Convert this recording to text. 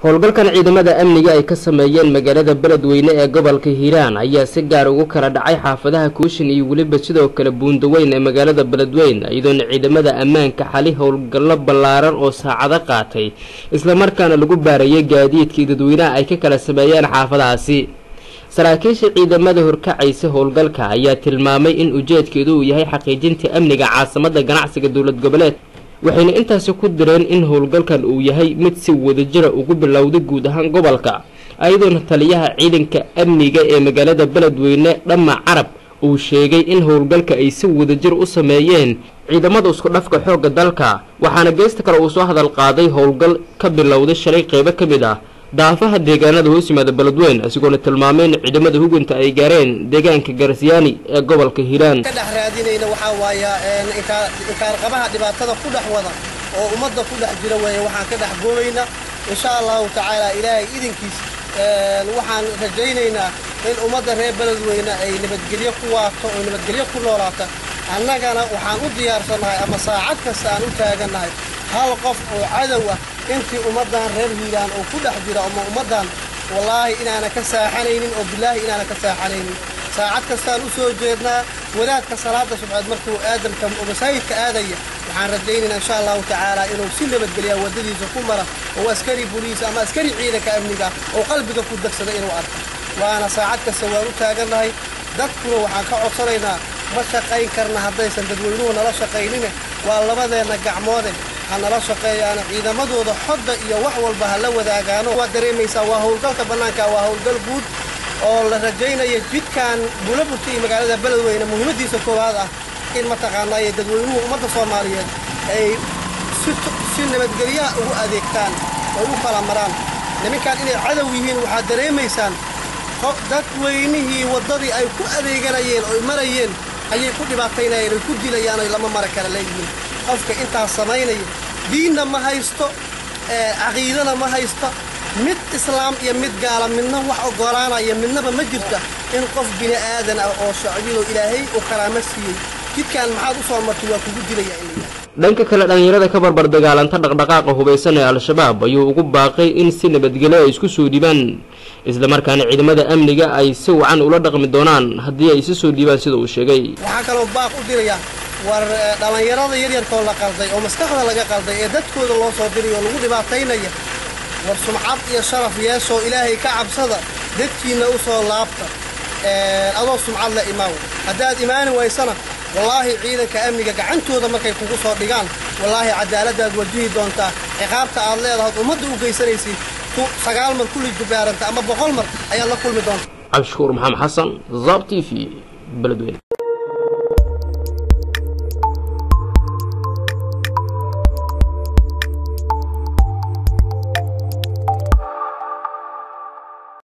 howlgalkan ciidamada amniga ay ka sameeyeen magaalada beledweyne ee gobolka hiiraan ayaa si gaar ugu kala dhacay xaafadaha kuushin iyo weliba sidoo kale buundaweyn ee magaalada beledweyne iyadoona ciidamada ammaanka xali howlgallo ballaaran oo saacado qaatay islamarkaana lagu baarayay gaadiidkii dadweynaha ay ka kala sameeyeen xaafadahaasi saraakiisha ciidamada horkacaysa howlgalka ayaa tilmaamay in ujeedkeedu uu yahay xaqiijinta amniga caasimada ganacsiga dowlad goboleed waxayna intaasi ku direen in howlgalkan uu yahay mid si wadajira ugu bilowday guud ahaan gobolka ayadoona taliyaha ciidanka amniga ee magaalada beledweyne dhamma carab uu sheegay in howlgalka ay si wadajir u sameeyeen ciidamada isku dhafka xoogga dalka waxaana geesta kale uu soo hadal qaaday howlgal ka bilowday shalay qeybo ka mid ah daafaha deegaanada hoos yimaada beledweyne isagoona tilmaamay in ciidamada hugunta ay gaareen deegaanka garsyaani ee gobolka hiiraan ka dhex raadinayna waxaa waaya inkaarqabaha dhibaatada ku dhex wada oo ummadda ku dhex jira weeye waxaan ka dhex goobayna insha allahu tacaala ilaahay idinkiis waxaan rajaynaynaa in ummadda reer beledweyne ay nabadgelyo ku waato oo nabadgelyo ku noolaata annagana waxaan u diyaarsannahay ama saacad kasta aan u taagannahay hal qof oo cadow ah intii ummaddan reer hiiraan oo ku dhex jira ama ummaddan wallaahi inaana ka saaxanaynin oo bilaahi inaana ka saaxanaynin saacad kastaan u soo jeednaa wadaadka salaada subxeed markuu aadamka masaajidka aadaya waxaan rajaynaynaa insha allahu tacaala inuu si nabadgeliya waddadiisa ku mara oo askari boliis ama askari ciidanka amniga oo qalbiga ku dagsada inuu arko waana saacad kasta waan u taagannahay dadkuna waxaan ka codsanaynaa ma shaqayn karna haddaysan dadweynuhu nala shaqaynine waa labadeenna gacmoode ha nala shaqeeyaana ciidamadooda xodda iyo wax walba ha la wadaagaano waad dareemaysaa waa howlgalka bannaanka waa howlgal guud oo la rajaynaya jidkan bulaburta iyo magaalada beledweyne muhiimaddiisa koowaad ah in mataqaanaa iyo dadweynuhu ummadda soomaaliyeed ay si nabadgelyaha ugu adeegtaan oo u kala maraan niminkan inay cadow yihiin waxaad dareemaysaan dadweynihii waddadii ay ku adeeganayeen oy marayeen ayay ku dhibaataynayeen oy ku dilayaan oy lama mara kala leeyihiin qofka intaas samaynaya diinna ma haysto caqiidana ma haysto mid islaam iyo mid gaala midna wax oggolaanaya midnaba ma jirta in qof bini aadan ah oo shacbilo ilaahay uu karaamo siiyey jidkan maxaad u soo martay waa kugu dilaya in dhanka kale dhallinyarada ka barbar dagaalanta dhaqdhaqaaqa hubaysan ee al-shabaab ayuu ugu baaqay in si nabadgelyo ay isku soo dhiibaan islamarkaana ciidamada amniga ay si wacan ula dhaqmi doonaan haddii ay isu soo dhiibaan sida uu sheegay waxaa kaloo baaq u diraya war dhallinyarada yaryarkoo la qalday oo maskaxda laga qalday ee dadkooda loo soo diray oo lagu dhibaataynaya war sumcad iyo sharaf yeesoo ilaahay ka cabsada dadkiinna u soo laabta adoo sumcad la imaaw haddaad imaani waysana wallaahi ciidanka amniga gacantooda markay kugu soo dhigaan wallaahi cadaaladdaad wajihi doontaa ciqaabta aad leedahayd ummadda u geysanaysid sagaal mar kulli jubaaranta ama boqol mar ayaad la kulmi doontaa cabdishukuur maxamed xasan zab t v beledweyne